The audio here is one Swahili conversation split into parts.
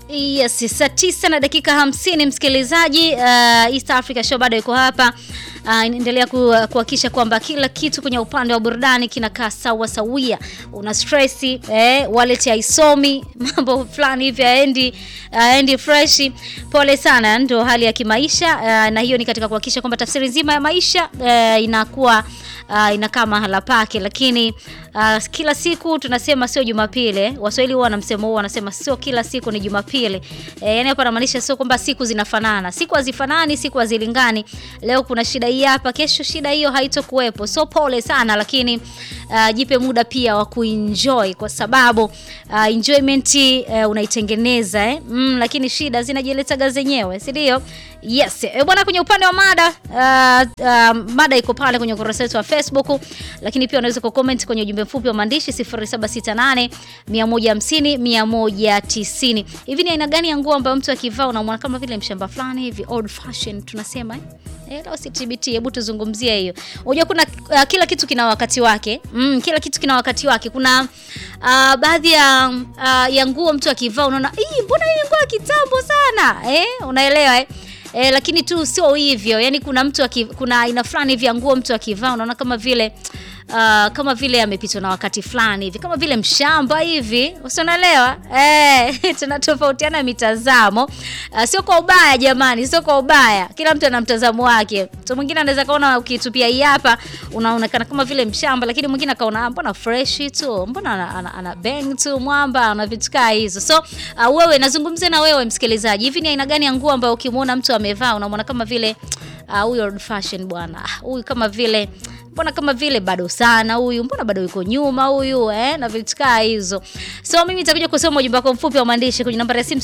Yes, saa tisa na dakika hamsini msikilizaji. Uh, East Africa Show bado iko hapa uh, inaendelea kuhakikisha kwamba kila kitu kwenye upande wa burudani kinakaa sawa sawia. Una stress eh, wallet haisomi mambo fulani hivi haendi haendi fresh. Pole sana, ndio hali ya kimaisha uh, na hiyo ni katika kuhakikisha kwamba tafsiri nzima ya maisha uh, inakuwa uh, inakaa mahala pake, lakini uh, kila siku tunasema sio Jumapili. Waswahili huwa na msemo huo, wanasema sio kila siku ni Jumapili. E, yani hapa namaanisha sio kwamba siku zinafanana, siku hazifanani, siku hazilingani. Leo kuna shida hii hapa, kesho shida hiyo haitokuwepo. So pole sana, lakini uh, jipe muda pia wa kuenjoy kwa sababu uh, enjoyment uh, unaitengeneza eh? Mm, lakini shida zinajiletaga zenyewe, si ndio? Yes. E, bwana kwenye upande wa mada uh, uh, mada iko pale kwenye ukurasa wetu wa Facebook, lakini pia unaweza kucomment kwenye ujumbe mfupi wa maandishi 0768 150 190. Hivi ni aina gani ya nguo ambayo mtu akivaa unamwona kama vile mshamba fulani hivi old fashion tunasema eh? Eh, leo si TBT, hebu tuzungumzie hiyo. Unajua kuna uh, kila kitu kina wakati wake. Mm, kila kitu kina wakati wake. Kuna uh, baadhi ya uh, ya nguo mtu akivaa unaona, "Ii, mbona hii nguo ya kitambo sana?" Eh, unaelewa eh? E, lakini tu sio hivyo. Yaani kuna mtu aki, kuna aina fulani hivi ya nguo mtu akivaa unaona kama vile uh, kama vile amepitwa na wakati fulani hivi, kama vile mshamba hivi, usionaelewa eh? Tunatofautiana mitazamo uh, sio kwa ubaya jamani, sio kwa ubaya. Kila mtu ana mtazamo wake. Mtu mwingine anaweza kaona ukitupia hii hapa unaonekana kama vile mshamba, lakini mwingine akaona mbona fresh tu, mbona ana, ana, ana bang tu mwamba na vitu kaa hizo. So uh, wewe nazungumzia na wewe msikilizaji, hivi ni aina gani ya nguo ambayo ukimwona mtu amevaa unamwona kama vile huyu uh, old fashion bwana, huyu kama vile mbona kama vile bado sana huyu, mbona bado yuko nyuma huyu eh, na vitu kaa hizo. So mimi nitakuja kusoma ujumbe wako mfupi wa maandishi kwenye nambari ya simu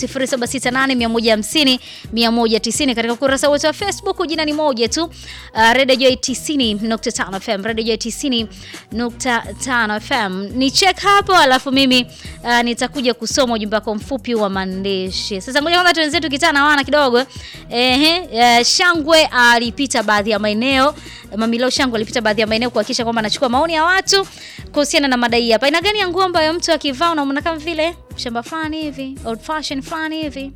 0768 150 katika ukurasa wetu wa Facebook. Jina ni moja tu, uh, Radio Joy 90.5 FM, Radio Joy 90.5 FM. Ni check hapo, alafu mimi uh, nitakuja kusoma ujumbe wako mfupi wa maandishi. Sasa ngoja kwanza tuenzetu kitana wana kidogo. Ehe, uh, Shangwe alipita uh, baadhi ya maeneo Mamilo Shangwe alipita baadhi ya maeneo kuhakikisha kwamba anachukua maoni ya watu kuhusiana na madai hapa. Aina gani ya nguo ambayo mtu akivaa unamwona kama vile shamba fulani hivi, old fashion fulani hivi?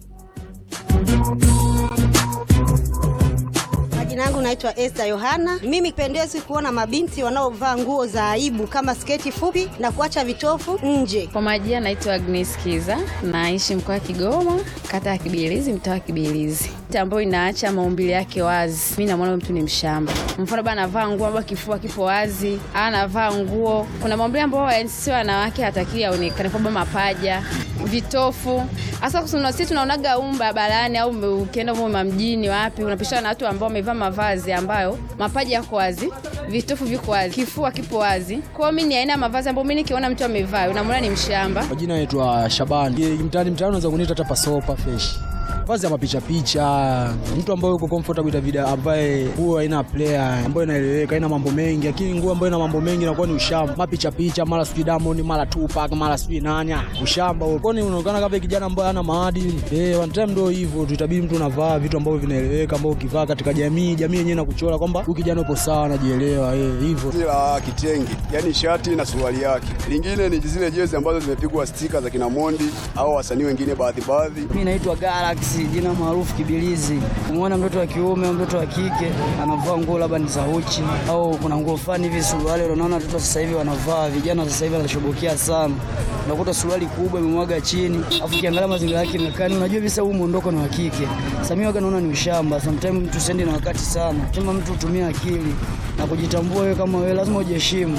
Jina langu naitwa Esther Yohana. Mimi pendezi kuona mabinti wanaovaa nguo za aibu kama sketi fupi na kuacha vitofu nje. Kwa majina naitwa Agnes Kiza, naishi mkoa wa Kigoma, kata ya Kibilizi, mtaa wa Kibilizi, ambayo inaacha maumbile yake wazi. Mimi namwona mtu ni mshamba. Mfano bana, anavaa nguo ambayo kifua kipo wazi, anavaa nguo, kuna maumbile ambayo sio wanawake hatakiwi aonekane, kwamba mapaja, vitofu. Hasa sisi tunaonaga umba barabarani au ukienda huko mjini, wapi unapishana na watu ambao wamevaa mavazi ambayo mapaja yako wazi, vitofu viko wazi, kifua kipo wazi. Kwa hiyo mimi ni aina ya mavazi ambayo mimi nikiona mtu amevaa unamwona ni mshamba. Kwa jina naitwa Shabani. Mtaani mtaani unaweza kuniita hata pasopa fresh. Vazi ya mapicha picha, mtu ambaye yuko comfortable Davida, ambaye nguo haina player, ambayo inaeleweka, haina mambo mengi, lakini nguo ambayo ina mambo mengi inakuwa ni ushamba. Mapicha picha, mara sijui Diamond, mara Tupac, mara sijui nani, ushamba huo. Kwani unaonekana kama kijana ambaye hana maadili. Eh, one time ndio hivyo, tutabidi mtu unavaa vitu ambavyo vinaeleweka, ambavyo ukivaa katika jamii, jamii yenyewe inakuchora kwamba huyu kijana upo sawa, anajielewa, eh, hivyo. Ila kitenge, yani shati na suruali yake. Lingine ni zile jezi ambazo zimepigwa stika za kina Mondi au wasanii wengine baadhi baadhi. Mimi naitwa Galaxy jina maarufu Kibilizi. Umeona mtoto wa kiume au mtoto wa kike anavaa nguo labda ni za uchi au kuna nguo fulani hivi, suruali. Unaona watoto sasa hivi wanavaa, vijana sasa hivi wanashobokea sana, unakuta suruali kubwa imemwaga chini, afu kiangalia mazingira yake mekani, unajua visa huu muondoko ni wa kike. Sasa mimi waga naona ni ushamba. Sometimes mtu sendi na wakati sana, sema mtu utumie akili na kujitambua. Wewe kama wewe lazima ujiheshimu.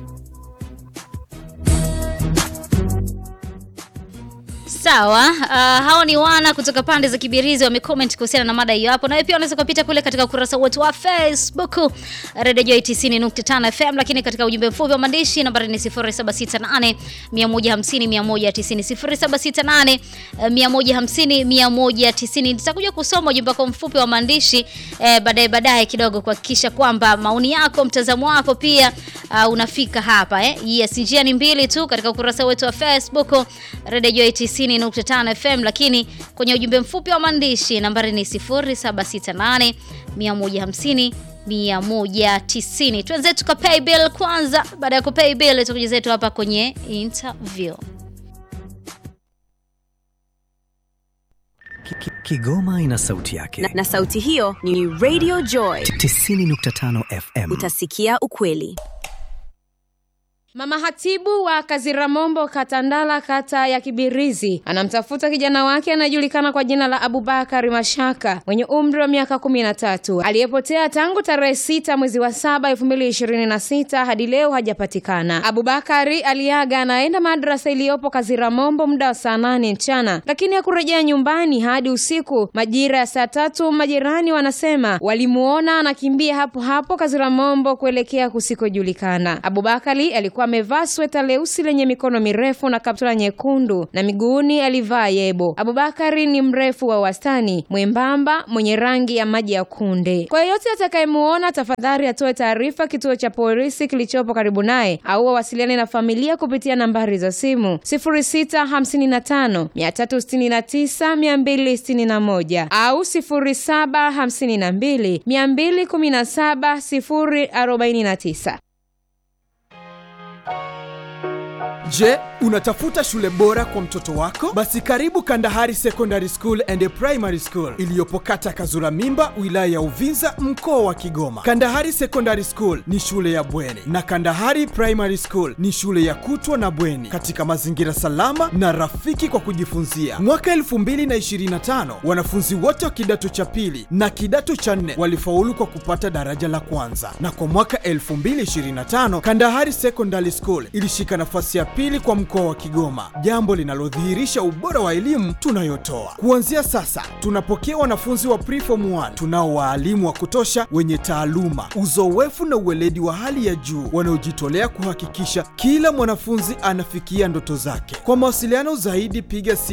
Sawa, uh, hao ni wana kutoka pande za Kibirizi wamecomment kuhusiana na mada hiyo hapo. Na wewe pia unaweza kupita kule katika ukurasa wetu wa Facebook Radio Joy 90.5 FM, lakini katika ujumbe mfupi wa maandishi nambari ni 0768 150 190 0768 150 190. Nitakuja kusoma ujumbe wako mfupi wa maandishi eh, baadaye baadaye kidogo kuhakikisha kwamba maoni yako, mtazamo wako pia uh, unafika hapa eh. Yes, njia ni mbili tu katika ukurasa wetu wa Facebook Radio Joy 90.5 FM, lakini kwenye ujumbe mfupi wa maandishi nambari ni 0768 150 190. Tuanze tuka pay bill kwanza. Baada ya kupay bill tutakuja zetu hapa kwenye interview. Ki- ki- Kigoma ina sauti yake. na, na sauti hiyo ni Radio Joy. 90.5 FM. Utasikia ukweli. Mama hatibu wa Kaziramombo Katandala, kata ya Kibirizi, anamtafuta kijana wake anayejulikana kwa jina la Abubakari Mashaka mwenye umri wa miaka kumi na tatu aliyepotea tangu tarehe sita mwezi wa saba elfu mbili ishirini na sita hadi leo hajapatikana. Abubakari aliaga anaenda madrasa iliyopo Kaziramombo muda wa saa nane mchana, lakini hakurejea nyumbani hadi usiku majira ya saa tatu. Majirani wanasema walimuona anakimbia hapo hapo Kaziramombo kuelekea kusikojulikana. Abubakari alikuwa amevaa sweta leusi lenye mikono mirefu na kaptula nyekundu na miguuni alivaa yebo. Abubakari ni mrefu wa wastani, mwembamba, mwenye rangi ya maji ya kunde. Kwa yeyote atakayemuona, tafadhali atoe taarifa kituo cha polisi kilichopo karibu naye au wawasiliane na familia kupitia nambari za simu 0655 369 261 au 0752 217 049. Je, unatafuta shule bora kwa mtoto wako? Basi karibu Kandahari Secondary School and Primary School iliyopo kata Kazura Mimba, wilaya ya Uvinza, mkoa wa Kigoma. Kandahari Secondary School ni shule ya bweni na Kandahari Primary School ni shule ya kutwa na bweni katika mazingira salama na rafiki kwa kujifunzia. Mwaka 2025 wanafunzi wote wa kidato cha pili na kidato cha nne walifaulu kwa kupata daraja la kwanza, na kwa mwaka 2025 Kandahari Secondary School ilishika nafasi ya pili kwa mkoa wa Kigoma, jambo linalodhihirisha ubora wa elimu tunayotoa. Kuanzia sasa, tunapokea wanafunzi wa preform 1 tunao waalimu wa kutosha wenye taaluma, uzoefu na uweledi wa hali ya juu wanaojitolea kuhakikisha kila mwanafunzi anafikia ndoto zake. Kwa mawasiliano zaidi, piga simu